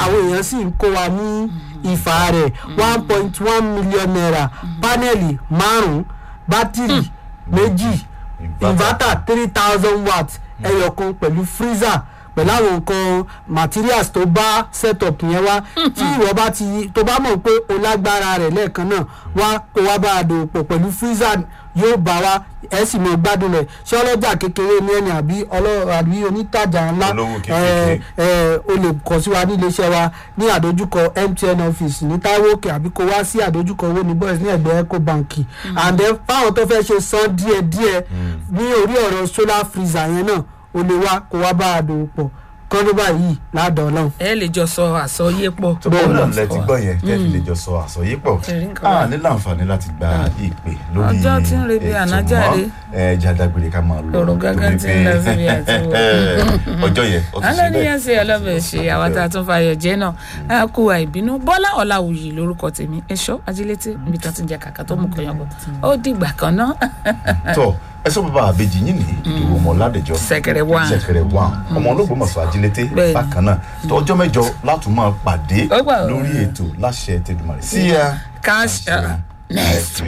àwọn èèyàn sì ń kó wa ní ìfà rẹ̀ one point one million naira pánẹ́ẹ̀lì márùn-ún bátìrì méjì inverter three thousand watt ẹyọkan pẹ̀lú freezer pẹ̀lú àwọn nǹkan materials tó bá setup yẹn wá tí ìwọ bá ti tó bá mọ̀ pé o lágbára rẹ̀ lẹ́ẹ̀kan náà wá kó wá bá a dòwò pọ̀ pẹ̀lú freezer yóò bá wa ẹ sì mọ gbádùn rẹ̀ ṣé ọlọ́jà kékeré ní ẹni àbí ọlọ́ àbí onítàjà ńlá Olówó kékeré. ẹ ẹ o lè kàn sí wa ní iléeṣẹ́ wa ní àdójúkọ MTN office ní Táíwò Òkè àbí kó wá sí àdójúkọ owó ní boys ní ẹgbẹ́ Ecobank and then fáwọn tó fẹ́ ṣe san díẹ̀díẹ̀ ní orí ọ̀rọ̀ solar freezer yẹn náà o lè wá kó wá bá a dòwò pọ̀ kọ́ńdọ́ báyìí ládàá ọlọ́run. ẹ lè jọ sọ àsọyé pọ̀. tó bọ́ náà lẹ ti gbọ́ yẹn tẹ́ fi lè jọ sọ àsọyé pọ̀ Ẹ̀rí nǹkan a wà. ní láǹfààní láti gba ìpè lórí Ọjọ́ tí ń rebi ètò ànájáde. mọ́. ẹ jẹ́ adágbére ká máa lọ Ọ̀rọ̀ gángan tí ń lọ síbi àti wò. ọjọ́ yẹn ó ti ṣe alẹ́ ní bẹ́ẹ̀. yẹn ṣe ọlọ́bẹ̀ ṣe àwọn tá a tún fàyọ̀ jẹ́ náà a kú àìbínú bọ́lá ọ̀làwùyí lórúkọ tèmi ẹ̀ṣọ́ ajílété níbi tó ti ń jẹ kàkà tó mú kọyàn bọ̀ ó dìgbà kan náà. tọ ẹsọ bàbá àbejì yín ní ìdòwò ọmọ ládẹjọ Ṣẹ̀kẹ̀rẹ̀ wà. ṣẹ̀kẹ̀rẹ̀ wà ọmọ olóògbómọ̀ṣọ́ ajílété Bẹ́ẹ̀ni. bákan náà tó ọjọ́ mẹ́jọ látún máa pàdé Ó gbà ó. lórí ètò láṣẹ tẹdùmarè sí ya cash uh, next